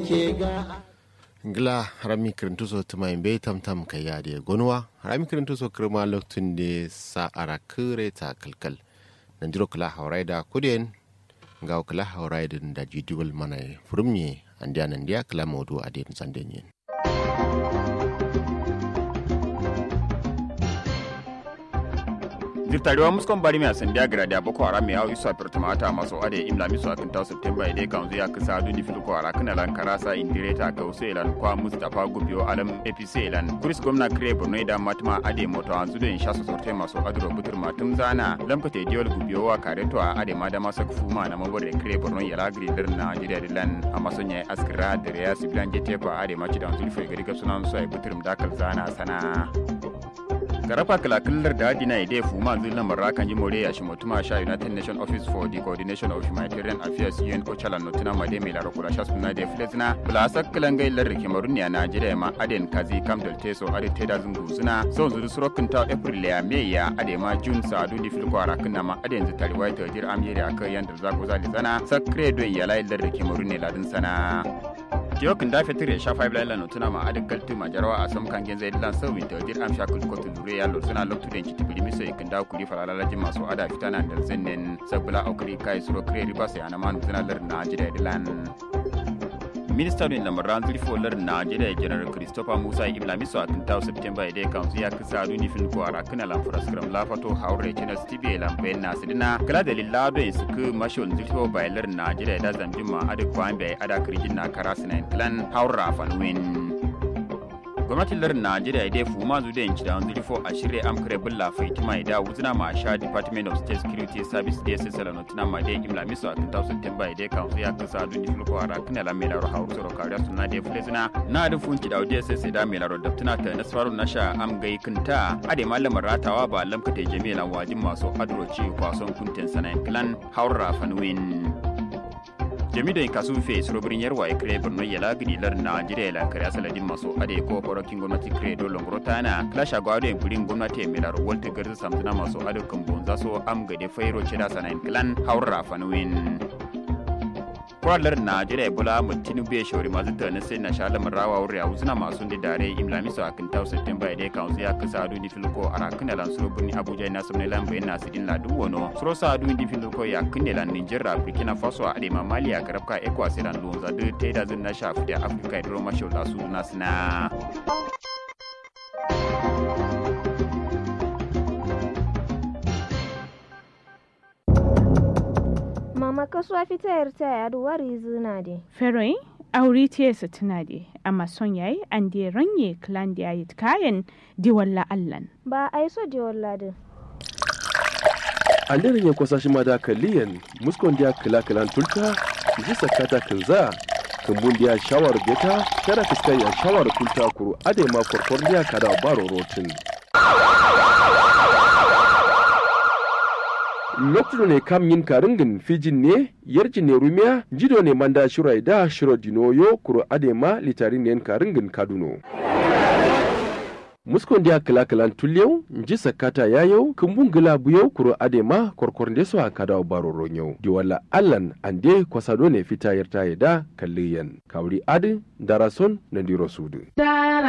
ke ga ngla harami kirintu so tuma be tam tam ka yade gonwa harami kirintu so kirma loktun de sa ara kire ta kalkal nan jiro kala hauraida kudin ga kala hauraida da jidiwal mana furumye andiya nan dia kala modu adin sandenyen dirtariwa muskon bari mai sandiya gradi aboko haram ya isu a pertumata maso ade imla miso a kinta september ide kan zuya kisa du di filko ara kana lan karasa indireta ga usu elan kwa mustafa gubiyo alam apc elan kuris gwamna kire borno da matma ade moto an zudo in sha su sorte maso adro butur matum zana lamkate diol gubiyo wa kareto a ade ma da masa kufuma na mabor da kire borno ya lagri dir na jide dilan amma sonya askira da ya sibilan jete ba ade ma ci da zulfo gari ga sunan su ai buturum dakal zana sana garafa kalakilar da adina ide fuma zulan marrakan ji more ya shi mutuma sha united nation office for the coordination of humanitarian affairs un ochala notina made mai lara kula sha suna da filizina bulasak kilangai lar kemarun ya najeriya ma aden kazi kam del teso ade teda zungu suna son zuru surokin ta april ya me ya ade ma jun sa adu di filko arakin na ma aden zu tariwa ta jir amiri aka yanda zago zali zana sakre don ya lai lar kemarun ne ladin sana Tiyokin da fetur ya sha five line tuna ma adin kaltu ma jarawa a sam kan genza ilan sau winta dir am sha kulko tulure ya lortuna loktu den kiti bili miso ikin da kuri farala lajin masu ada fitana da zinnen sabula aukuri kai suro kire riba sai ana manu zina lar na jida ilan minista ne lamaran zurfo lar najeriya janar christopher musa ibla miso a kinta september idai kan ya kisa duni fin ko ara kana lan furaskram lafato haure china steve lan bayan na sidina kala da lillado in suku mashol zurfo bailar najeriya da zanjuma adu kwan bai ada kirjin na karasina plan haura fanwin gwamnatin lar najeriya dai fuma zu da yanci da wanzu rifo a shirya amkare bulla faitima da wuzina ma sha department of state security service da sai salano tuna ma dai imla miso a kinta september dai kan su ya kasa dun difil ko ara kana la melaro hauru soro kariya suna dai flezina na da funci da audiya sai sai da melaro da tuna ta nasfaru na sha am gai kinta ade malamar ratawa ba lamka ta jami'an wajin masu adroci kwason kunten sanayin clan haura fanwin jami da kasu fe surobirin yarwa ya kire birnin ya lagidi lar najeriya la kare asaladin maso ade ko korokin gwamnati kire do longro tana klasha gwado en burin gwamnati mai laro walta garzu samtuna maso ade kan bonza so am gade fairo cida sanayin clan haura fanwin kwalar najeriya bula mutinu bai shawari masu tani sai na sha lamar rawa wuri a wuzina masu da dare imlami su akan tau september ya kan ya kasa adu ni filko a rakin da lansuro birni abuja na sabne lan bayan na sidin ladu wano suro sa adu ni filko ya kan da lan nigeria burkina faso a adema mali a karabka ekwa sai lan lonza da ta yi da zin na sha fita afirka ya duro mashi lasu na sina. mama kasuwa fitayar ta yadu wari zina de. Feroin auri tiyarsa tuna de, amma son yayi an de ranye klan da yayi kayan diwalla allan. Ba a yi so diwalla din. An daren ya kwasa shi ma da kaliyan muskon da kila kilan tulta ji sakata kinza kumbun da shawar beta kada fuskar ya shawar kulta kuru ade ma korkor da kada baro rotin. lokacin ne kam yin karingin fijin ne yarjin ne rumiya jido ne manda shirai da shiro dinoyo kuro adema litarin ne karingin kaduno muskon dia kala kalan tulyau nji sakata yayau kumbun gila buyau kuro adema korkor ndeso akada baro ronyau di wala allan ande kwasado ne fita yarta yada kalliyan kawri adi darason na diro sudu